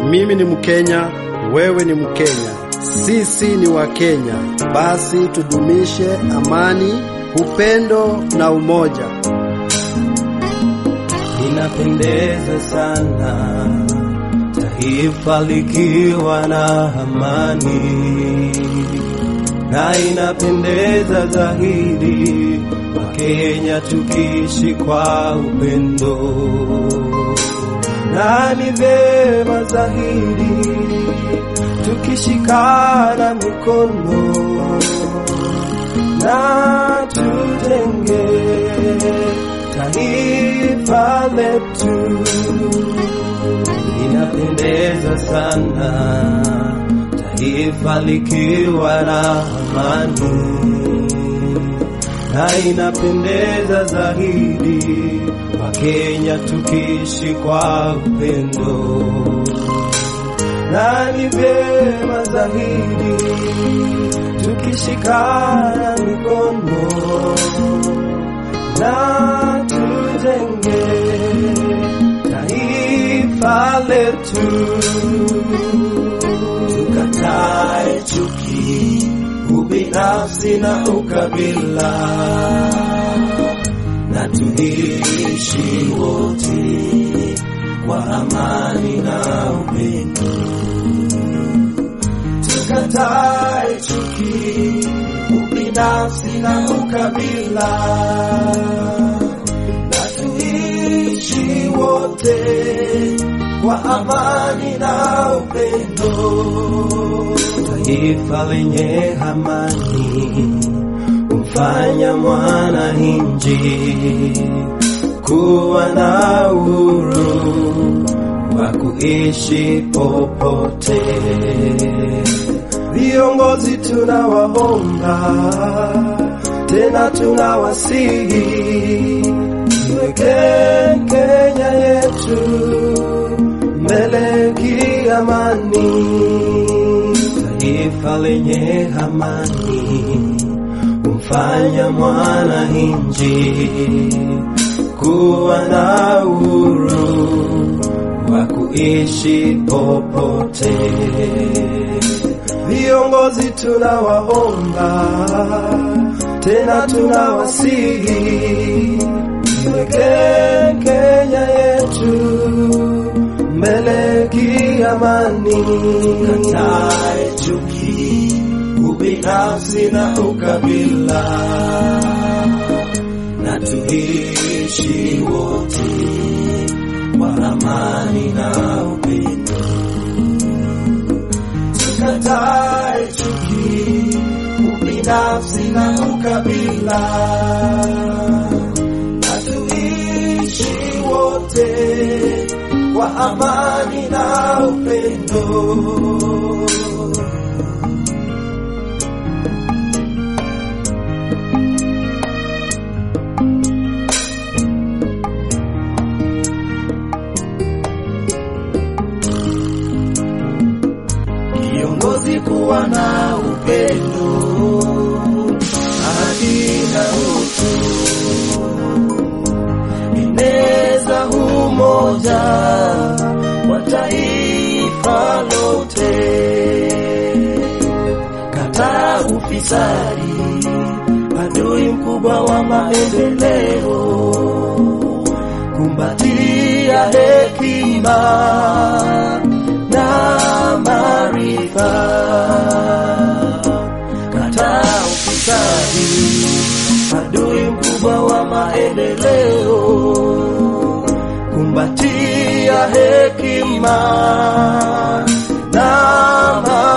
Mimi ni Mkenya, wewe ni Mkenya, sisi ni Wakenya. Basi tudumishe amani, upendo na umoja. Inapendeza sana taifa likiwa na amani, na inapendeza zaidi Wakenya tukiishi kwa upendo, na ni vyema zaidi tukishikana mikono na tujenge taifa letu. Inapendeza sana taifa likiwa na amani, na inapendeza zaidi Wakenya tukiishi kwa upendo, na ni vyema zaidi tukishikana mikono na tujenge taifa letu, tukatae chuki, ubinafsi na ukabila, na tuishi wote kwa amani na upendo. Tukatae chuki, ubinafsi na ukabila, na tuishi wote kwa amani na upendo. Taifa lenye amani humfanya mwananchi kuwa na uhuru wa kuishi popote. Viongozi tunawaomba tena tunawasihi, tuwekeni Kenya yetu mbele kiamani. Taifa lenye amani humfanya mwananchi kuwa na uhuru wa kuishi popote. Viongozi tunawaomba tena tunawasihi, tuwekeni Kenya yetu mbele kiamani. Tukatae chuki, ubinafsi na ukabila, na tuishi wote kwa amani na upendo. Tukatae chuki, ubinafsi na ukabila, na tuishi wote kwa amani na upendo. Kiongozi kuwa na upendo, haki na utu, eneza umoja wa taifa lote, kataa ufisadi, adui mkubwa wa maendeleo, kumbatia hekima na maarifa, kataa ufisadi, adui mkubwa wa maendeleo, kumbatia hekima na maarifa.